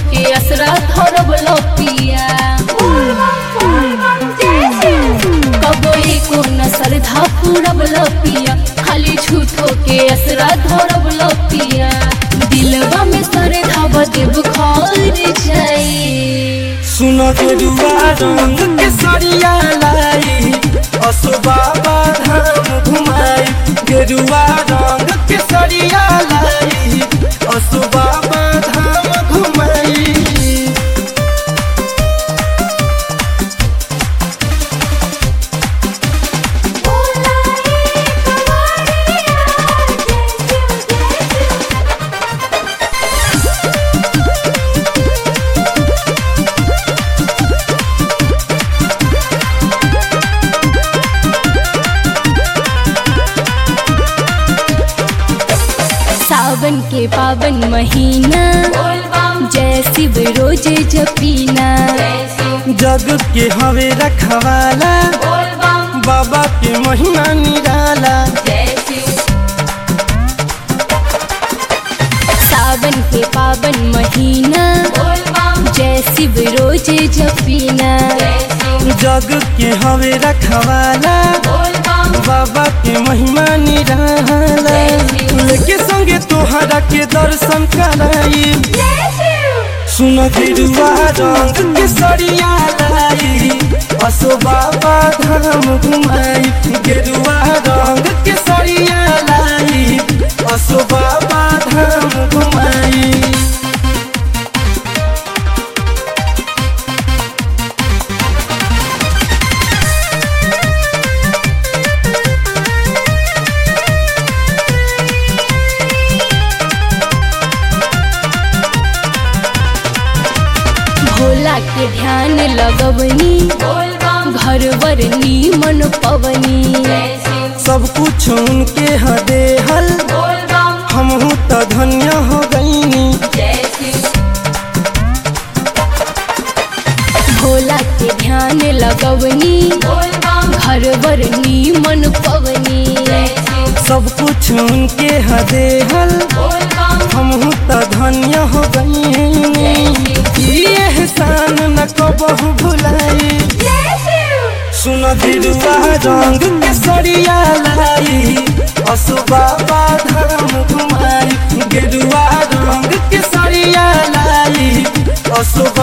के असरा धरब लपिया कबो एको नसर धा पूरब लपिया खाली झूठो के असरा धरब लपिया दिलवा में सर धाब देव खर जाई सुन गेरुआ रंग के सरिया लाई असो बाबा धाम घुमाई गेरुआ रंग के सरिया लाई असो बाबा धाम घुमाई सावन के पावन महीना जय शिव रोज जपीना जग के हवे रखवाला बाबा के महिमा निराला सावन के पावन महीना जय शिव रोज जपीना जग के हवे रखवाला बाबा के महिमा निराला लेके संगे तोहरा के दर्शन कराई सुन गिरुआ रंग के सरिया लाई असो बाबा धाम घुमाई गेरुआ रंग के सरिया लाई असो बाबा धाम घुमाई भोला के ध्यान लगवनी घर वर मन पवनी सब कुछ उनके हदे हल हमहू तो धन्य हो गईनी भोला के ध्यान लगवनी घर वर मन पवनी सब कुछ उनके हदे हल हमहू तो धन्य हो गईनी ये एहसान न कबहू भुलाई सुन दिलवा रंग के सरिया लाई असु बाबा धाम घुमाई गेरुआ रंग के सरिया लाई असु